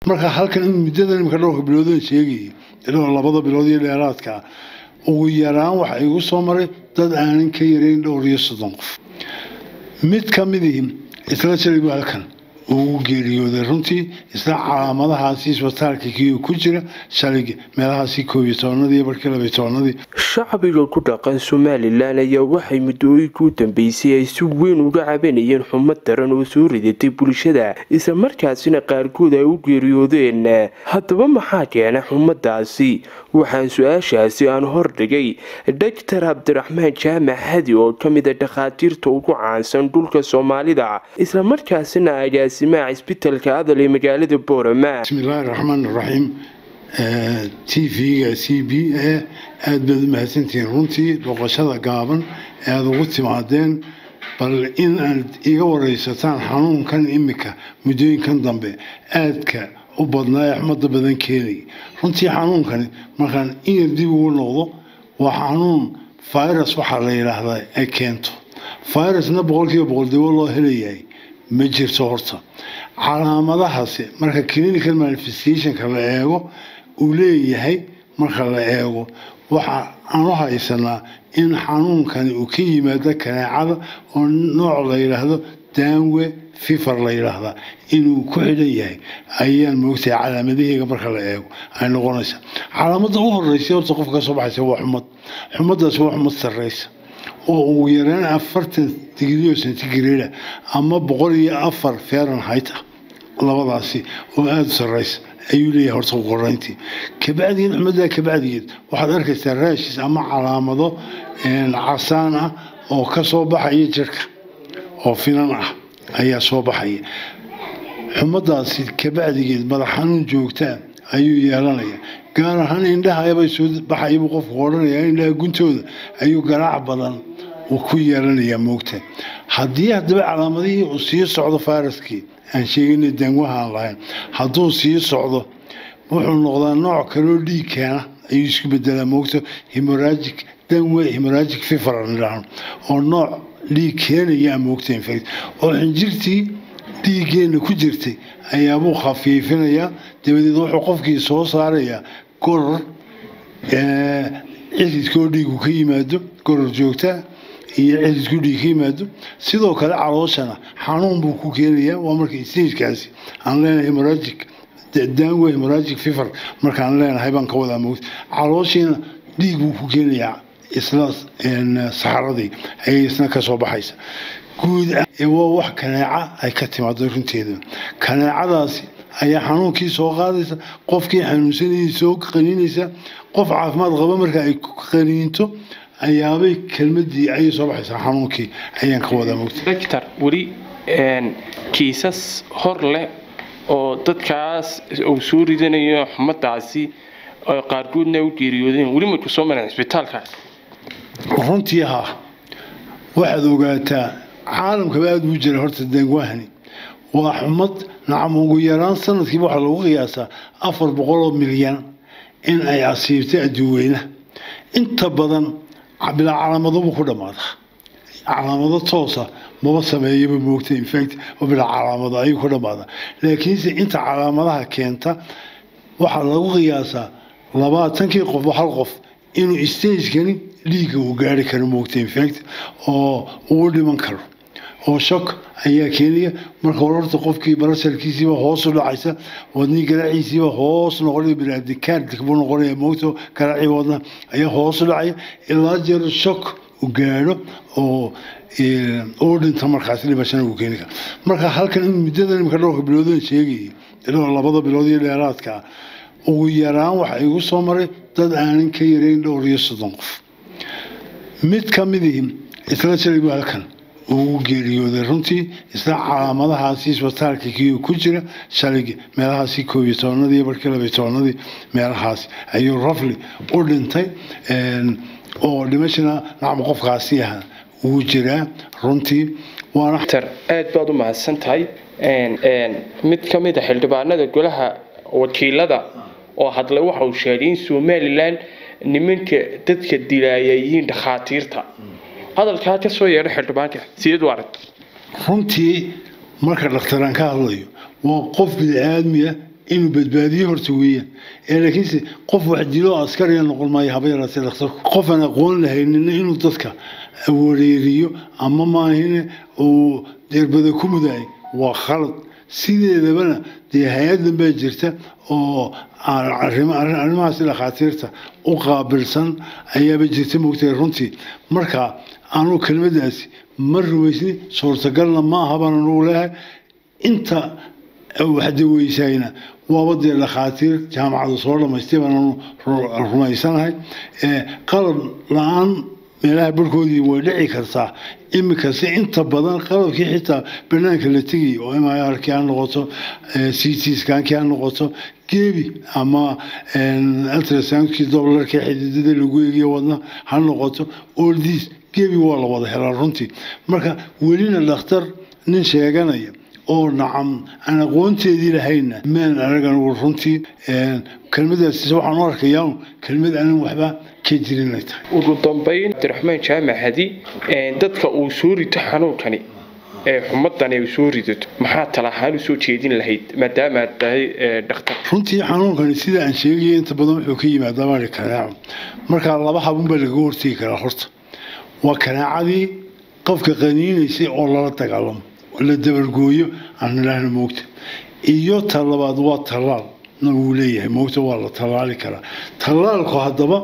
marka halkan in muddadan imika dhowrka biloodan sheegayay ilaa labada bilood iyo dheeraadka ugu yaraan waxa igu soo maray dad aanan ka yarayn dhowr iyo soddon qof mid ka midii isla jalibu halkan uu geeriyooday runtii isla calaamadahaasi isbitaalka kiyo ku jira shalig meelahaasi koob iyo tobanadii barkii labiyo tobanadii shacbiga ku dhaqan somalilan ayaa waxay muddooyinka u dambeysay ay si weyn uga cabanayeen xumad daran oo soo ridatay bulshada isla markaasina qaarkood ay u geeriyoodeen haddaba maxaa keena xumadaasi waxaan su-aashaasi aan hordhigay doctor cabdiraxmaan jaamac hadi oo ka mid a dhakhaatiirta ugu caansan dhulka soomaalida isla markaasina agaasimaha cisbitalka adal ee magaalada boorama bismillaahi raxmaan raxiim t v-ga c b a aada baad u mahadsantihiin runtii dhoqashada gaaban ee aada ugu timaadeen bal in aad iga wareysataan xanuunkan imika muddooyinkan dambe aadka u badnaa ee xumada badan keenay runtii xanuunkani markaan inyar dib ugu noqdo waa xanuun virus waxaa la yidhaahdaa ay keento virusna boqolkiiba boqol dawo loo helayahay ma jirto horta calaamadahaasi marka clinical manifestationka la eego uu leeyahay marka la eego waxa aan u haysanaa in xanuunkani uu ka yimaado kaneecada oo nooc la yidhaahdo daanwe fifar la yidhaahdaa inuu ku xidhan yahay ayaan moogtahay calaamadaheega marka la eego ay noqonaysa calaamada u horeysa horta qofka ka soo baxaysa waa xumad xumadaasi waa xumad sarreysa oo ugu yaraan afartan digrio centigrada ama boqol iyo afar fahrenheit ah labadaasi oo aada u sarreysa ayuu leeyahay horta qorayntii kabacdiin xumadaa kabacdigeed waxaad arkaysaa raashis ama calaamado casaan ah oo ka soo baxaya jirka oo finan ah ayaa soo baxaya xumadaasi kabacdigeed madax xanuun joogtaa ayuu yeelanaya gaar ahaan indhahabay soo baxayabuu qofku odhanaya indhaha guntooda ayuu garaac badan uu ku yeelanayaa moogta haddii haddaba calaamadihii uu sii socdo fayraskii aan sheegana danwahaan lahayn hadduu sii socdo wuxuu noqdaa nooc kaloo dhiig keena ayuu isku bedelaa moogta hemorragic danwe hemorragic fever nidhaahno oo nooc dhiig keenaya moogta infect oo xinjirtii dhiiggeenna ku jirtay ayaabuu khafiifinayaa dabadeed wuxuu qofkii soo saarayaa goror cididkoo dhiigu ka yimaado goror joogtaa iyo cididku dhiig ka yimaado sidoo kale calooshana xanuun buu ku keenayaa waa marka stagekaasi aan leenahay hemorragic daanwe hemorragic fever markaan leenahay baan ka wadaa moogta calooshiina dhiig buu ku keenayaa isla saxaradii ayay isna ka soo baxaysa guud waa wax kaneeca ay ka timaado runteeda kaneecadaasi ayaa xanuunkii soo qaadaysa qofkii xanuunsanayay soo qaniinaysa qof caafimaad qaba marka ay qaniinto ayaabay kelmadii ayay soo baxaysaa xanuunkii ayaan ka wadaa mogta doctor weli kiisas hor leh oo dadkaas uu soo ridanayo xumadaasi oo qaarkoodna u geeriyoodeen weli may ku soo mareen cisbitaalkaas runtii ha waxaad ogaataa caalamkaba aada buu jira horta dangwahani waa xumad nacam ugu yaraan sanadkiiba waxaa lagu qiyaasaa afar boqoloo milyan in ay asiibtay adduuweynaha inta badan bilaa calaamadobu ku dhammaada calaamado toosa maba sameeyaba moogta infact oo bilaa calaamado ayuu ku dhammaada laakiinse inta calaamadaha keenta waxaa lagu qiyaasaa labaatankii qof hal qof inuu stagekani dhiigga uu gaari karo moogta infact oo uu dhiman karo oo shok ayaa keenaya marka hore horta qofkii barasharkiisiiba hoos u dhacaysa wadnii garaaciisiiba hoos noqonaya binaadikaardik buu noqonaya moogta garaacii wadna ayaa hoos u dhacaya ilaa jeer shok u gaadho oo uu dhinta markaas dhibashana uu keeni kara marka halkan in muddadan imika dhowrka biloodan sheegayay ilaa labada bilood iyo dheeraadka ugu yaraan waxa igu soo maray dad aanan ka yarayn dhowr iyo soddon qof mid ka midii isla jalibu halkan uu geeriyooday runtii isla calaamadahaasi isbitaalka kiyo ku jira shalig meelahaasi koob iyo tobanadii barkii labiyo tobanadii meelahaasi ayuu rafli u dhintay oo dhimashana nacam qofkaasi ah wuu jiraa runtii waana aad baad u mahadsan tahay mid ka mid a xildhibaanada golaha wakiilada oo hadlay waxa uu sheegay in somalilan nimanka dadka dilaaya yihiin dhakhaatiirta hadalkaa ka soo yeedha xildhibaanka sideed u arag runtii marka dhakhtaraan ka hadlayo waa qof bini-aadmiya inuu badbaadiyo horta weeyaan ee laakiinse qof wax dilo askariya noqon maayo haba yaraatee dhakhtarku qof aan aqoon lahaynina inuu dadka wareeriyo ama maahine uu deerbada ku mudaay waa khalad sideedabana dee hay-adan baa jirta oo arrimahaasi dhakhaatiirta u qaabilsan ayaaba jirta moogtahay runtii marka anuu kelmadaasi ma rumaysni suurtagalna ma aha baan anugu leehay inta waxdaweysayna waaba dee dhakhaatiir jaamacada soo dhamaystay baan anu rumaysanahay qalab la-aan meelaha barhkoodii way dhici kartaa imikase inta badan qalabkii xitaa banaanka la tegay oo mrkii ha noqoto ctskanki ha noqoto gebi ama ultrasoundkii doblarkii xididada lagu eegiyo wadna ha noqoto oldiis gebi waa la wada helaa runtii marka welina dhakhtar nin sheeganaya oo nacam aan aqoonteedii lahayna maan anagan runtii kelmadaas waxaan u arkayaa kelmad aanan waxba ka jirin ay tahay ugu dambeyn abdiraxmaan jaamac hadi dadka uu soo rito xanuunkani ee xumadani ay soo ridato maxaa tala ahaan usoo jeedin lahayd maadaama aad tahay dhakhtar runtii xanuunkani sida aan sheegaya inta badan wuxuu ka yimaadaa baari kanaaco markaa laba habun baa lagaga hortegi karaa horta waa kanaacadii qofka qaniinaysay oo lala dagaalamo la dabargooyo aan idhaahna moogta iyo ta labaad waa tallaal na wuu leeyahay moogta waa la tallaali karaa tallaalku haddaba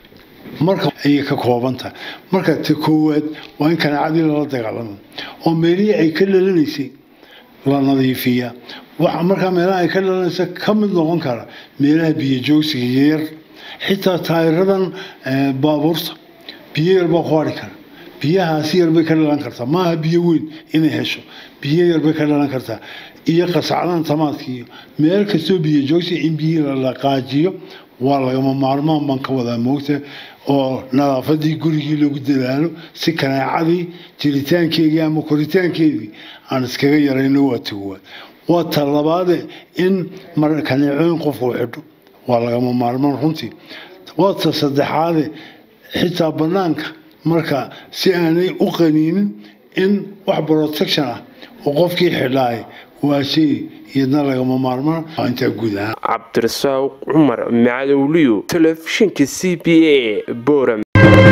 marka ayay ka kooban tahay marka ta koowaad waa in kanaacadii lala dagaalamo oo meelihii ay ka dhalanaysay la nadiifiyaa waxa markaa meelaha ay ka dhalanaysa ka mid noqon kara meelaha biyo joogsiga yar xitaa taayiradan baabuurta biyo yar baa ku hadhi kara biyahaasi yarbay ka dhalan kartaa maaha biyo weyn inay hesho biyo yarbay ka dhalan kartaa iyo qasacdan tamaadkiiyo meel kastoo biyo joogsi in biyo la dhaqaajiyo waa lagama maarmaan baan ka wadaa moogta oo nadaafadii gurigii lagu dadaalo si kanaacadii jiritaankeedii ama koritaankeedii aan iskaga yarayno waa tagowaad waa ta labaade in kaneecooyin qofku xidho waa lagama maarmaan runtii waa ta saddexaade xitaa banaanka marka si aanay u qaniinin in wax protection ah oo qofkii xidhaay waa shay iyadna lagama maarmaan intaa guud ahaan cabdirasaaq cumar macadowliyo telefishinka c b a boram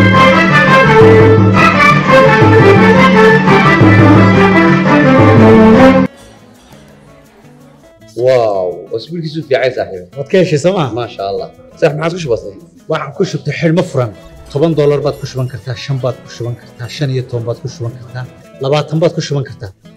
واو اسبوعك في عين صاحبي waad ka heshay sooma ما شاء الله صح ما عاد بسيط waxaan ku shubtay xidhmo furan toban doolar baad ku shuban kartaa shan baad ku shuban kartaa shan iyo toban baad ku shuban kartaa labaatan baad ku shuban kartaa